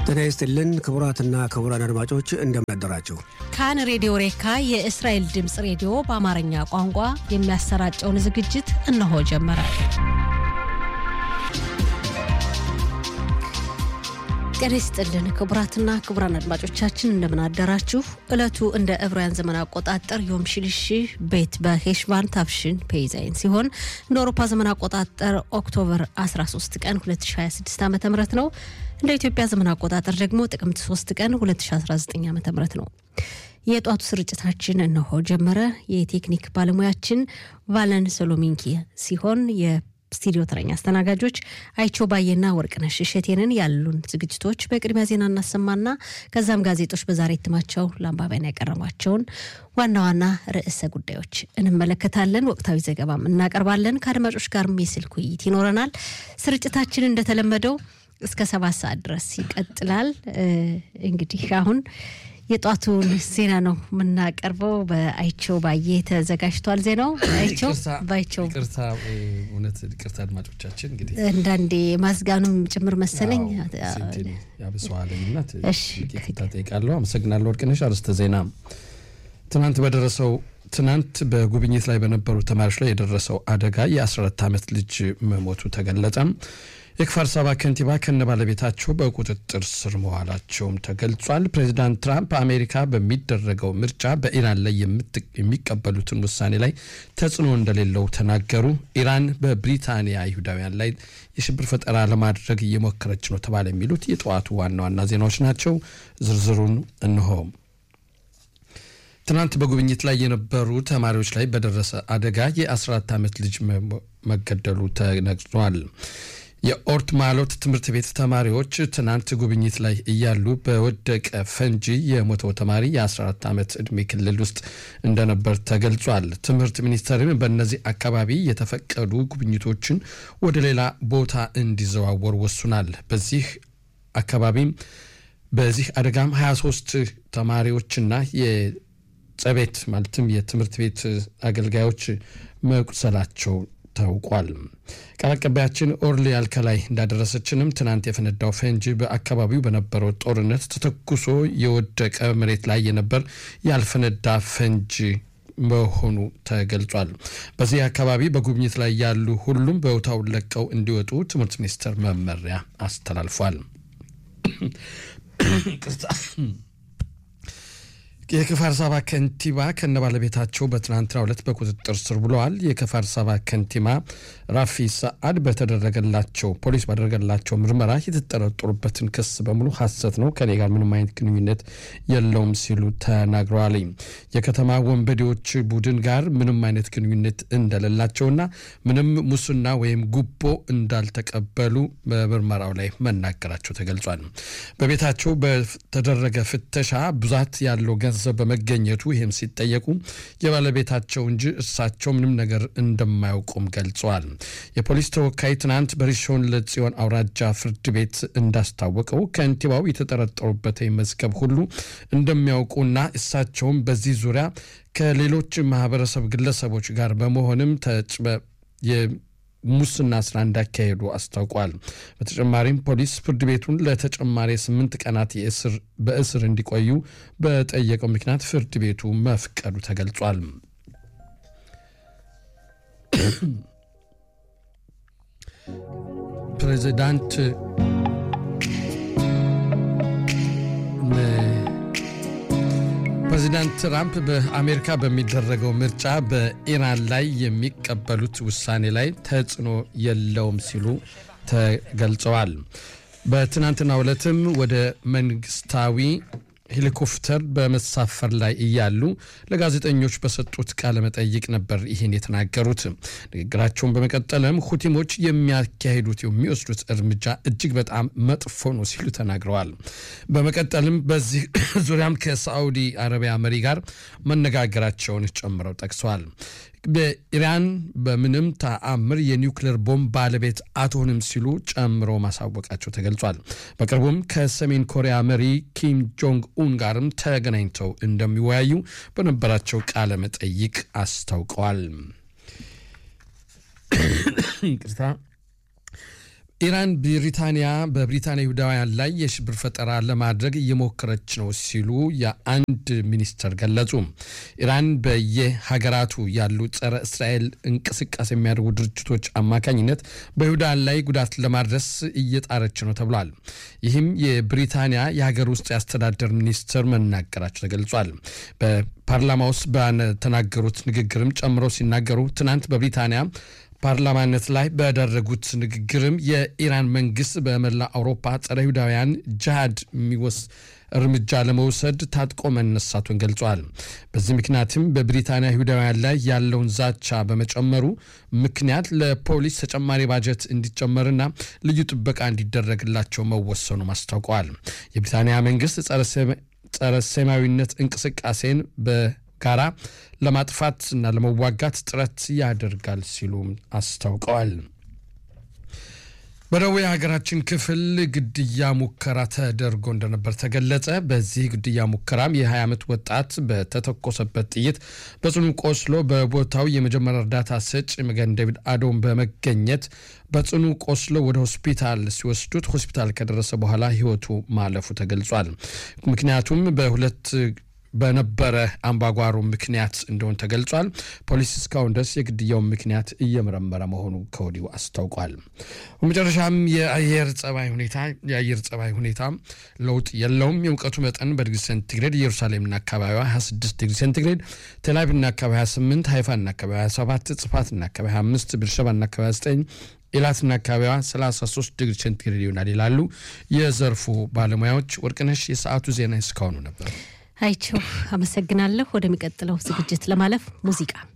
ጤና ይስጥልን ክቡራትና ክቡራን አድማጮች እንደምን አደራችሁ። ካን ሬዲዮ ሬካ የእስራኤል ድምፅ ሬዲዮ በአማርኛ ቋንቋ የሚያሰራጨውን ዝግጅት እነሆ ጀመረ። ጤና ይስጥልን ክቡራትና ክቡራን አድማጮቻችን እንደምን አደራችሁ። ዕለቱ እንደ ዕብራውያን ዘመን አቆጣጠር ዮም ሽልሽ ቤት በሄሽቫን ታፍሽን ፔይዛይን ሲሆን እንደ አውሮፓ ዘመን አቆጣጠር ኦክቶበር 13 ቀን 2026 ዓ ም ነው። እንደ ኢትዮጵያ ዘመን አቆጣጠር ደግሞ ጥቅምት 3 ቀን 2019 ዓ ም ነው። የጧቱ ስርጭታችን እነሆ ጀመረ። የቴክኒክ ባለሙያችን ቫለን ሶሎሚንኪ ሲሆን ስቱዲዮ ተረኛ አስተናጋጆች አይቸው ባየና ወርቅነሽ እሸቴንን ያሉን ዝግጅቶች በቅድሚያ ዜና እናሰማና ከዛም ጋዜጦች በዛሬ እትማቸው ለአንባቢያን ያቀረቧቸውን ዋና ዋና ርዕሰ ጉዳዮች እንመለከታለን። ወቅታዊ ዘገባም እናቀርባለን። ከአድማጮች ጋርም የስልክ ውይይት ይኖረናል። ስርጭታችን እንደተለመደው እስከ ሰባት ሰዓት ድረስ ይቀጥላል። እንግዲህ አሁን የጧቱን ዜና ነው የምናቀርበው። በአይቸው ባየ ተዘጋጅቷል ዜናው። አይቸው ባይቸው ይቅርታ፣ እውነት ይቅርታ አድማጮቻችን፣ እንግዲህ አንዳንዴ ማዝጋኑም ጭምር መሰለኝ ያብሰዋለኝና ይቅርታ ጠይቃለሁ። አመሰግናለሁ ወርቅነሽ። አርዕስተ ዜና ትናንት በደረሰው ትናንት በጉብኝት ላይ በነበሩ ተማሪዎች ላይ የደረሰው አደጋ የ14 ዓመት ልጅ መሞቱ ተገለጸ። የክፋር ሳባ ከንቲባ ከነ ባለቤታቸው በቁጥጥር ስር መዋላቸውም ተገልጿል። ፕሬዚዳንት ትራምፕ አሜሪካ በሚደረገው ምርጫ በኢራን ላይ የሚቀበሉትን ውሳኔ ላይ ተጽዕኖ እንደሌለው ተናገሩ። ኢራን በብሪታንያ አይሁዳውያን ላይ የሽብር ፈጠራ ለማድረግ እየሞከረች ነው ተባለ። የሚሉት የጠዋቱ ዋና ዋና ዜናዎች ናቸው። ዝርዝሩን እንሆ። ትናንት በጉብኝት ላይ የነበሩ ተማሪዎች ላይ በደረሰ አደጋ የ14 ዓመት ልጅ መገደሉ ተነግሯል። የኦርት ማሎት ትምህርት ቤት ተማሪዎች ትናንት ጉብኝት ላይ እያሉ በወደቀ ፈንጂ የሞተው ተማሪ የ14 ዓመት ዕድሜ ክልል ውስጥ እንደነበር ተገልጿል። ትምህርት ሚኒስቴርም በእነዚህ አካባቢ የተፈቀዱ ጉብኝቶችን ወደ ሌላ ቦታ እንዲዘዋወር ወስኗል። በዚህ አካባቢም በዚህ አደጋም 23 ተማሪዎችና የጸቤት ማለትም የትምህርት ቤት አገልጋዮች መቁሰላቸው ታውቋል። ቃል አቀባያችን ኦርሊ አልከላይ እንዳደረሰችንም ትናንት የፈነዳው ፈንጂ በአካባቢው በነበረው ጦርነት ተተኩሶ የወደቀ መሬት ላይ የነበር ያልፈነዳ ፈንጂ መሆኑ ተገልጿል። በዚህ አካባቢ በጉብኝት ላይ ያሉ ሁሉም ቦታውን ለቀው እንዲወጡ ትምህርት ሚኒስቴር መመሪያ አስተላልፏል። የክፋር ሳባ ከንቲባ ከነ ባለቤታቸው በትናንትናው ዕለት በቁጥጥር ስር ብለዋል። የክፋር ሳባ ከንቲባ ራፊ ሰዓድ በተደረገላቸው ፖሊስ ባደረገላቸው ምርመራ የተጠረጠሩበትን ክስ በሙሉ ሐሰት ነው፣ ከኔ ጋር ምንም አይነት ግንኙነት የለውም ሲሉ ተናግረዋል። የከተማ ወንበዴዎች ቡድን ጋር ምንም አይነት ግንኙነት እንደሌላቸውና ምንም ሙስና ወይም ጉቦ እንዳልተቀበሉ በምርመራው ላይ መናገራቸው ተገልጿል። በቤታቸው በተደረገ ፍተሻ ብዛት ያለው ገንዘብ በመገኘቱ ይህም ሲጠየቁ የባለቤታቸው እንጂ እርሳቸው ምንም ነገር እንደማያውቁም ገልጸዋል። የፖሊስ ተወካይ ትናንት በሪሾን ለጽዮን አውራጃ ፍርድ ቤት እንዳስታወቀው ከንቲባው የተጠረጠሩበት መዝገብ ሁሉ እንደሚያውቁና እሳቸውም በዚህ ዙሪያ ከሌሎች ማህበረሰብ ግለሰቦች ጋር በመሆንም ተጭበ ሙስና ስራ እንዳካሄዱ አስታውቋል። በተጨማሪም ፖሊስ ፍርድ ቤቱን ለተጨማሪ ስምንት ቀናት በእስር እንዲቆዩ በጠየቀው ምክንያት ፍርድ ቤቱ መፍቀዱ ተገልጿል። ፕሬዚዳንት ፕሬዚዳንት ትራምፕ በአሜሪካ በሚደረገው ምርጫ በኢራን ላይ የሚቀበሉት ውሳኔ ላይ ተጽዕኖ የለውም ሲሉ ተገልጸዋል። በትናንትናው ዕለትም ወደ መንግስታዊ ሄሊኮፕተር በመሳፈር ላይ እያሉ ለጋዜጠኞች በሰጡት ቃለ መጠይቅ ነበር ይህን የተናገሩት። ንግግራቸውን በመቀጠልም ሁቲሞች የሚያካሂዱት የሚወስዱት እርምጃ እጅግ በጣም መጥፎ ነው ሲሉ ተናግረዋል። በመቀጠልም በዚህ ዙሪያም ከሳዑዲ አረቢያ መሪ ጋር መነጋገራቸውን ጨምረው ጠቅሰዋል። በኢራን በምንም ተአምር የኒውክሌር ቦምብ ባለቤት አትሆንም ሲሉ ጨምሮ ማሳወቃቸው ተገልጿል። በቅርቡም ከሰሜን ኮሪያ መሪ ኪም ጆንግ ኡን ጋርም ተገናኝተው እንደሚወያዩ በነበራቸው ቃለ መጠይቅ አስታውቀዋል። ይቅርታ ኢራን ብሪታንያ በብሪታንያ ይሁዳውያን ላይ የሽብር ፈጠራ ለማድረግ እየሞከረች ነው ሲሉ የአንድ ሚኒስተር ገለጹ። ኢራን በየሀገራቱ ያሉ ጸረ እስራኤል እንቅስቃሴ የሚያደርጉ ድርጅቶች አማካኝነት በይሁዳን ላይ ጉዳት ለማድረስ እየጣረች ነው ተብሏል። ይህም የብሪታንያ የሀገር ውስጥ የአስተዳደር ሚኒስትር መናገራቸው ተገልጿል። በፓርላማ ውስጥ በተናገሩት ንግግርም ጨምረው ሲናገሩ ትናንት በብሪታንያ ፓርላማነት ላይ በደረጉት ንግግርም የኢራን መንግስት በመላ አውሮፓ ጸረ ይሁዳውያን ጅሃድ የሚወስ እርምጃ ለመውሰድ ታጥቆ መነሳቱን ገልጿል። በዚህ ምክንያትም በብሪታንያ ይሁዳውያን ላይ ያለውን ዛቻ በመጨመሩ ምክንያት ለፖሊስ ተጨማሪ ባጀት እንዲጨመርና ልዩ ጥበቃ እንዲደረግላቸው መወሰኑም አስታውቀዋል። የብሪታንያ መንግስት ጸረ ሴማዊነት እንቅስቃሴን በጋራ ለማጥፋት እና ለመዋጋት ጥረት ያደርጋል ሲሉም አስታውቀዋል። በደቡብ የሀገራችን ክፍል ግድያ ሙከራ ተደርጎ እንደነበር ተገለጸ። በዚህ ግድያ ሙከራም የ20 ዓመት ወጣት በተተኮሰበት ጥይት በጽኑ ቆስሎ በቦታው የመጀመሪያ እርዳታ ሰጭ መገን ዴቪድ አዶም በመገኘት በጽኑ ቆስሎ ወደ ሆስፒታል ሲወስዱት ሆስፒታል ከደረሰ በኋላ ሕይወቱ ማለፉ ተገልጿል። ምክንያቱም በሁለት በነበረ አምባጓሮ ምክንያት እንደሆን ተገልጿል። ፖሊስ እስካሁን ድረስ የግድያውን ምክንያት እየመረመረ መሆኑ ከወዲሁ አስታውቋል። በመጨረሻም የአየር ጸባይ ሁኔታ የአየር ጸባይ ሁኔታ ለውጥ የለውም። የሙቀቱ መጠን በዲግሪ ሴንቲግሬድ ኢየሩሳሌምና አካባቢዋ 26 ዲግሪ ሴንቲግሬድ፣ ቴልአቪቭና አካባቢ 28፣ ሃይፋና አካባቢ 27፣ ጽፋትና አካባቢ 25፣ ብርሸባና አካባቢ 9 ኢላትና አካባቢዋ 33 ዲግሪ ሴንቲግሬድ ይሆናል ይላሉ የዘርፉ ባለሙያዎች። ወርቅነሽ የሰዓቱ ዜና እስካሁኑ ነበር። አይቸው አመሰግናለሁ። ወደሚቀጥለው ዝግጅት ለማለፍ ሙዚቃ